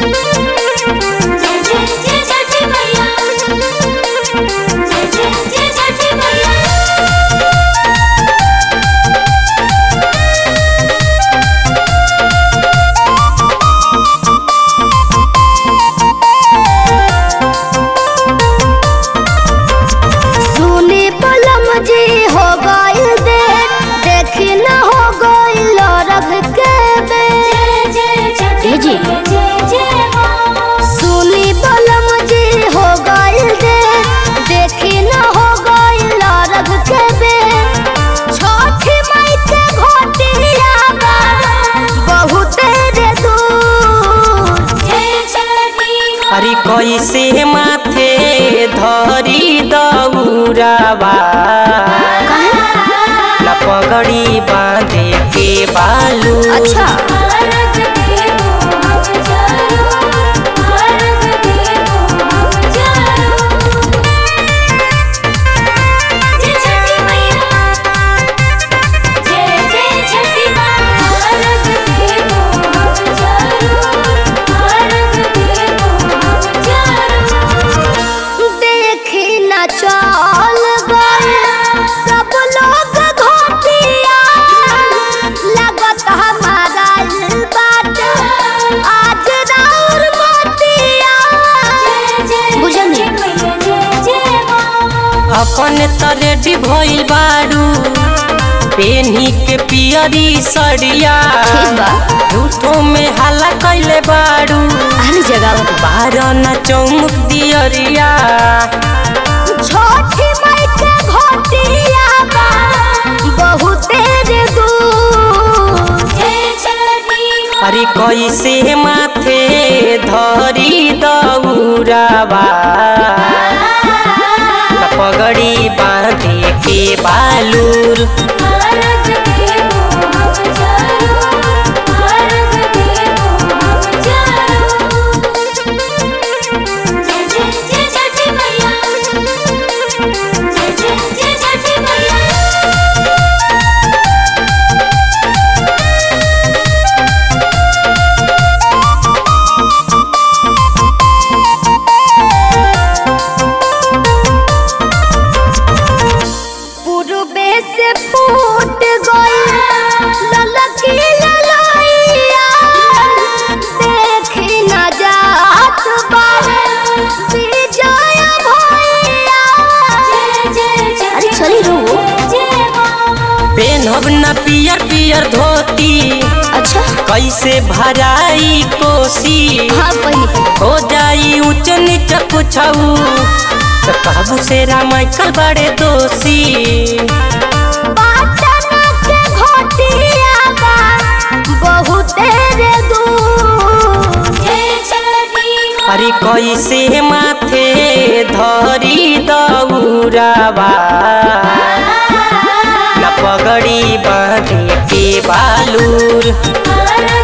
जय जय जय छठी मैया जय जय जय छठी मैया सुनी पलम जी हो गइल दे देखी न हो गइल रख के बे जय जय छठी जी। मैया जय जय माँ सुनी पलम जी हो गइल दे देखी न हो गइल रख के बे छठी माई के घोटिया बा बहुत रे दूर जय छठी माँ अरे कैसे माथे धरी दौरावा न पगड़ी बांधे के बालू अच्छा भारत देवो हम जरूर भारत देवो हम जरूर जय छठी मैया जय जय छठी माँ भारत देवो हम जरूर भारत देवो हम जरूर देखी न चल गए सब लोग घोटिया लगत हमारा बात आज राउर मोतिया जय जय बुझल छठी नहीं? मैया जय जय माँ अपन त रेडी भइल बारू पेनी के पियरी सड़िया ठीक बा। झूठो में हल्ला कैले बारू हर जगह बारह न चौमुख दियरिया छोटी माई के घोटिया बा बहुत रे दूर जय छठी माँ अरे कैसे माथे धरी दौरावा न पगड़ी बांधे के बालूर भारत देवो हम जरूर भारत देवो हम जरूर जय जय जय छठी मैया जय जय जय छठी मैया पूर्वे से फूट गई ललकी ललैया देखी न जात बारे विजय भैया जय जय अरे छठी चली रो। मैया जय माँ पेनहब न पियर पियर धोती अच्छा कैसे भराई कोसी हाँ पहले हो जाई ऊंच नीच कुछऊ त कहबू से रामाइकल बड़े दोषी पाटन के घोटिया बा बहुत रे दूर जय छठी माँ अरे कैसे माथे धरी दौरावा न पगड़ी बांधे के बालूर भारत